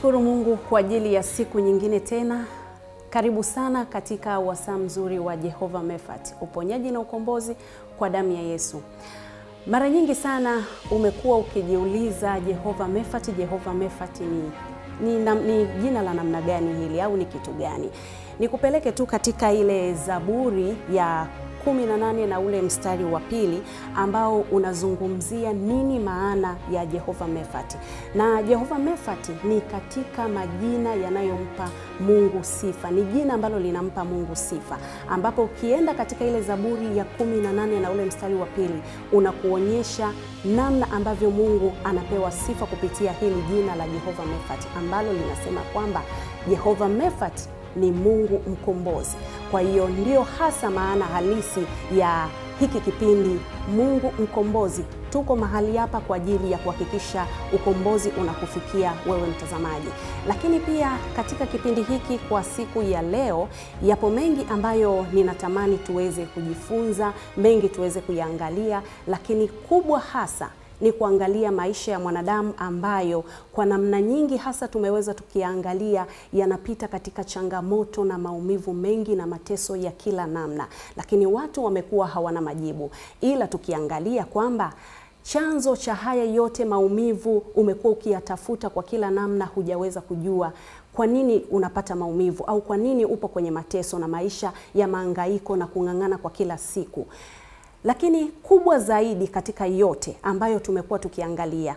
Tunamshukuru Mungu kwa ajili ya siku nyingine tena. Karibu sana katika wasaa mzuri wa Jehova Mefat, uponyaji na ukombozi kwa damu ya Yesu. Mara nyingi sana umekuwa ukijiuliza Jehova Mefat, Jehova Mefat ni, ni, na, ni jina la namna gani hili au ni kitu gani? Nikupeleke tu katika ile Zaburi ya 18 na ule mstari wa pili ambao unazungumzia nini maana ya Jehova Mefati. Na Jehova Mefati ni katika majina yanayompa Mungu sifa, ni jina ambalo linampa Mungu sifa, ambapo ukienda katika ile Zaburi ya 18 na ule mstari wa pili unakuonyesha namna ambavyo Mungu anapewa sifa kupitia hili jina la Jehova Mefati ambalo linasema kwamba Jehova Mefati ni Mungu mkombozi. Kwa hiyo ndio hasa maana halisi ya hiki kipindi Mungu mkombozi. Tuko mahali hapa kwa ajili ya kuhakikisha ukombozi unakufikia wewe mtazamaji. Lakini pia katika kipindi hiki kwa siku ya leo, yapo mengi ambayo ninatamani tuweze kujifunza, mengi tuweze kuyaangalia, lakini kubwa hasa ni kuangalia maisha ya mwanadamu ambayo kwa namna nyingi hasa tumeweza tukiangalia yanapita katika changamoto na maumivu mengi na mateso ya kila namna, lakini watu wamekuwa hawana majibu, ila tukiangalia kwamba chanzo cha haya yote maumivu umekuwa ukiyatafuta kwa kila namna, hujaweza kujua kwa nini unapata maumivu au kwa nini upo kwenye mateso na maisha ya maangaiko na kung'ang'ana kwa kila siku lakini kubwa zaidi katika yote ambayo tumekuwa tukiangalia,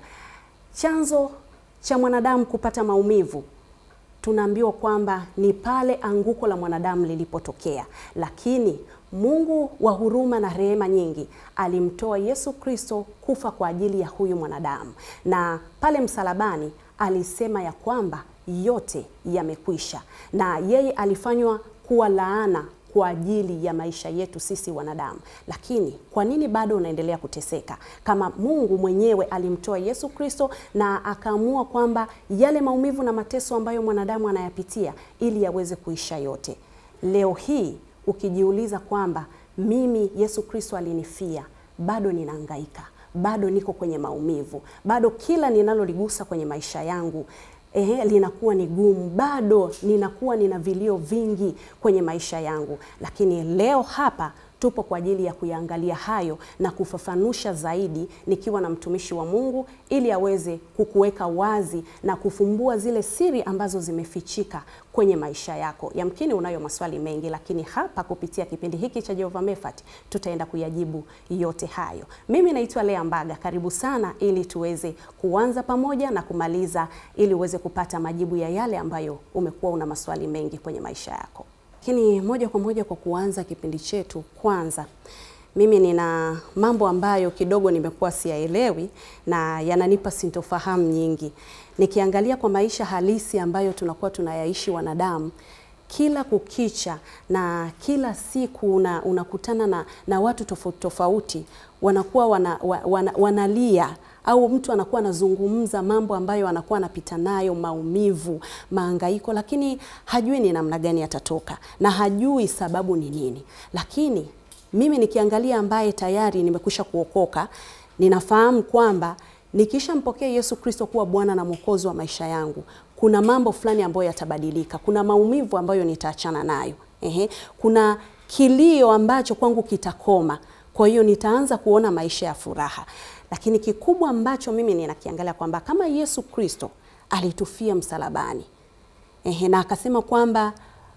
chanzo cha mwanadamu kupata maumivu, tunaambiwa kwamba ni pale anguko la mwanadamu lilipotokea, lakini Mungu wa huruma na rehema nyingi alimtoa Yesu Kristo kufa kwa ajili ya huyu mwanadamu, na pale msalabani alisema ya kwamba yote yamekwisha, na yeye alifanywa kuwa laana kwa ajili ya maisha yetu sisi wanadamu. Lakini kwa nini bado unaendelea kuteseka kama Mungu mwenyewe alimtoa Yesu Kristo na akaamua kwamba yale maumivu na mateso ambayo mwanadamu anayapitia ili yaweze kuisha yote? Leo hii ukijiuliza kwamba mimi Yesu Kristo alinifia, bado ninahangaika, bado niko kwenye maumivu, bado kila ninaloligusa kwenye maisha yangu Ehe, linakuwa ni gumu, bado ninakuwa nina vilio vingi kwenye maisha yangu, lakini leo hapa tupo kwa ajili ya kuyaangalia hayo na kufafanusha zaidi, nikiwa na mtumishi wa Mungu ili aweze kukuweka wazi na kufumbua zile siri ambazo zimefichika kwenye maisha yako. Yamkini unayo maswali mengi, lakini hapa kupitia kipindi hiki cha Jehova Mefat tutaenda kuyajibu yote hayo. Mimi naitwa Lea Mbaga, karibu sana ili tuweze kuanza pamoja na kumaliza, ili uweze kupata majibu ya yale ambayo umekuwa una maswali mengi kwenye maisha yako. Lakini moja kwa moja kwa kuanza kipindi chetu, kwanza mimi nina mambo ambayo kidogo nimekuwa siyaelewi na yananipa sintofahamu nyingi, nikiangalia kwa maisha halisi ambayo tunakuwa tunayaishi wanadamu kila kukicha na kila siku una, unakutana na, na watu tofauti tofauti wanakuwa wana, wana, wanalia au mtu anakuwa anazungumza mambo ambayo anakuwa anapita nayo, maumivu, maangaiko, lakini hajui ni namna gani yatatoka na hajui sababu ni nini. Lakini mimi nikiangalia, ambaye tayari nimekwisha kuokoka, ninafahamu kwamba nikishampokea Yesu Kristo kuwa Bwana na Mwokozi wa maisha yangu, kuna mambo fulani ambayo yatabadilika, kuna maumivu ambayo nitaachana nayo. Ehe, kuna kilio ambacho kwangu kitakoma, kwa hiyo nitaanza kuona maisha ya furaha lakini kikubwa ambacho mimi ninakiangalia kwamba kama Yesu Kristo alitufia msalabani ehe, na akasema kwamba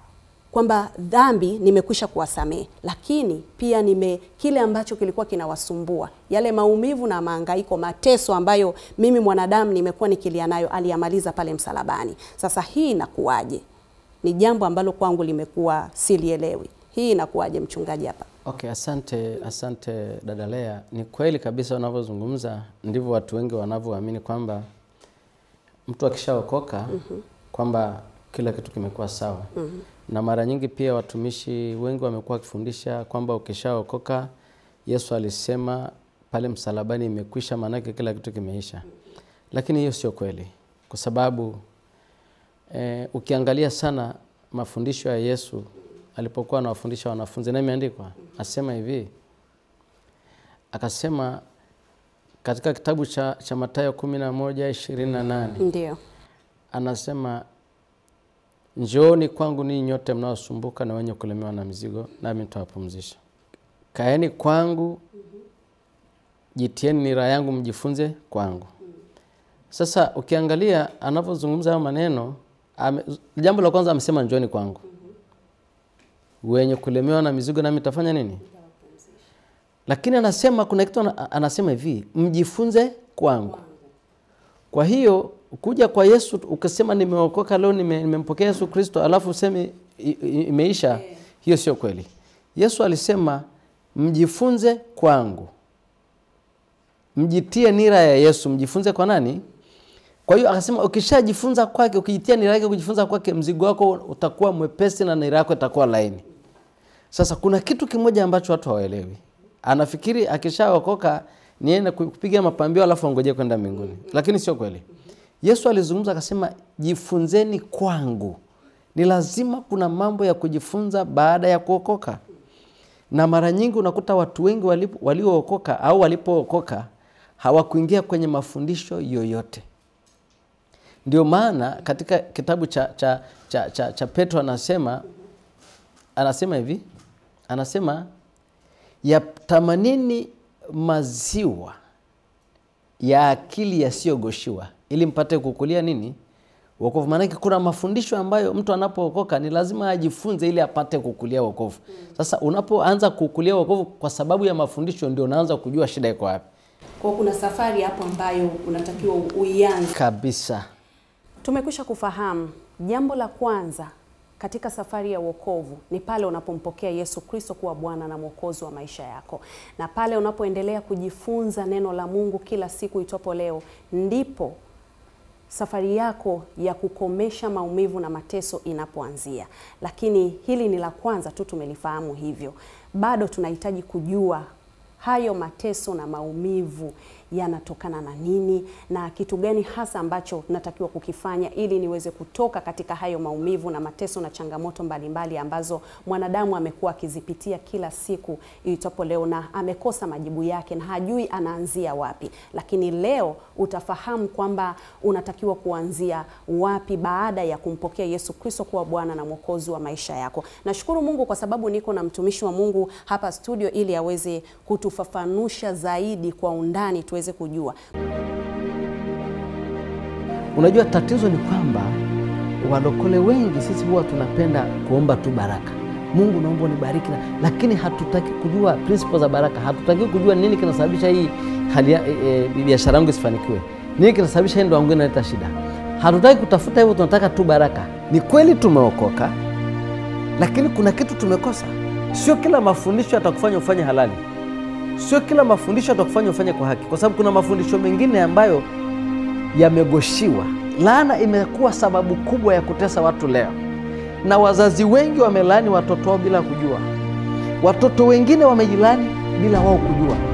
kwamba dhambi nimekwisha kuwasamehe, lakini pia nime kile ambacho kilikuwa kinawasumbua yale maumivu na maangaiko, mateso ambayo mimi mwanadamu nimekuwa nikilia nayo, aliyamaliza pale msalabani. Sasa hii inakuwaje? Ni jambo ambalo kwangu limekuwa silielewi. Hii inakuwaje mchungaji hapa? Okay, asante asante dada Lea. Ni kweli kabisa unavyozungumza, ndivyo watu wengi wanavyoamini kwamba mtu akishaokoka mm -hmm. kwamba kila kitu kimekuwa sawa mm -hmm. na mara nyingi pia watumishi wengi wamekuwa wakifundisha kwamba ukishaokoka, Yesu alisema pale msalabani imekwisha, maanake kila kitu kimeisha. Lakini hiyo sio kweli, kwa sababu eh, ukiangalia sana mafundisho ya Yesu alipokuwa anawafundisha wanafunzi, na imeandikwa asema hivi, akasema katika kitabu cha, cha Mathayo kumi na moja ishirini na nane Ndio. anasema njooni kwangu ninyi nyote mnaosumbuka na wenye kulemewa na mizigo, nami nitawapumzisha. Kaeni kwangu, jitieni nira yangu, mjifunze kwangu. Sasa ukiangalia anavyozungumza hayo maneno ame, jambo la kwanza amesema njooni kwangu, wenye kulemewa na mizigo, nami nitafanya nini? Lakini anasema kuna kitu ana- anasema hivi, mjifunze kwangu. Kwa hiyo kuja kwa Yesu ukisema nimeokoka leo, nime- nimempokea Yesu Kristo, alafu useme i- i- imeisha, hiyo sio kweli. Yesu alisema mjifunze kwangu, mjitie nira ya Yesu. Mjifunze kwa nani? Kwa hiyo akasema ukishajifunza kwake, ukijitia nira yake, kujifunza kwake, mzigo wako utakuwa mwepesi na nira yako itakuwa laini. Sasa kuna kitu kimoja ambacho watu hawaelewi. Anafikiri akishaokoka niende kupiga mapambio alafu angojee kwenda mbinguni, lakini sio kweli. Yesu alizungumza akasema, jifunzeni kwangu. Ni lazima kuna mambo ya kujifunza baada ya kuokoka, na mara nyingi unakuta watu wengi walipo- waliookoka au walipookoka hawakuingia kwenye mafundisho yoyote. Ndio maana katika kitabu cha, cha, cha, cha, cha Petro anasema anasema hivi, anasema yatamanini maziwa ya akili yasiyogoshiwa ili mpate kukulia nini wokovu. Maanake kuna mafundisho ambayo mtu anapookoka ni lazima ajifunze ili apate kukulia wokovu. Sasa unapoanza kukulia wokovu kwa sababu ya mafundisho, ndio unaanza kujua shida iko wapi Kwa kuna safari hapo ambayo unatakiwa uianze. kabisa. Tumekwisha kufahamu jambo la kwanza katika safari ya wokovu ni pale unapompokea Yesu Kristo kuwa Bwana na Mwokozi wa maisha yako, na pale unapoendelea kujifunza neno la Mungu kila siku itwapo leo, ndipo safari yako ya kukomesha maumivu na mateso inapoanzia. Lakini hili ni la kwanza tu, tumelifahamu hivyo. Bado tunahitaji kujua hayo mateso na maumivu yanatokana na nini na kitu gani hasa ambacho natakiwa kukifanya ili niweze kutoka katika hayo maumivu na mateso na changamoto mbalimbali mbali ambazo mwanadamu amekuwa akizipitia kila siku iitapo leo, na amekosa majibu yake na hajui anaanzia wapi. Lakini leo utafahamu kwamba unatakiwa kuanzia wapi baada ya kumpokea Yesu Kristo kuwa Bwana na Mwokozi wa maisha yako. Nashukuru Mungu kwa sababu niko na mtumishi wa Mungu hapa studio ili aweze kutufafanusha zaidi kwa undani tuweze kujua. Unajua, tatizo ni kwamba walokole wengi sisi huwa tunapenda kuomba tu baraka. Mungu naomba unibariki, na- lakini hatutaki kujua principles za baraka. Hatutaki kujua nini kinasababisha hii hali ya- e, e, biashara yangu isifanikiwe, nini kinasababisha hii ndoa yangu inaleta shida. Hatutaki kutafuta hivyo, tunataka tu baraka. Ni kweli tumeokoka, lakini kuna kitu tumekosa. Sio kila mafundisho yatakufanya ufanye halali, sio kila mafundisho yatakufanya ufanye kwa haki, kwa sababu kuna mafundisho mengine ambayo yamegoshiwa. Laana imekuwa sababu kubwa ya kutesa watu leo, na wazazi wengi wamelaani watoto wao bila kujua. Watoto wengine wamejilani bila wao kujua.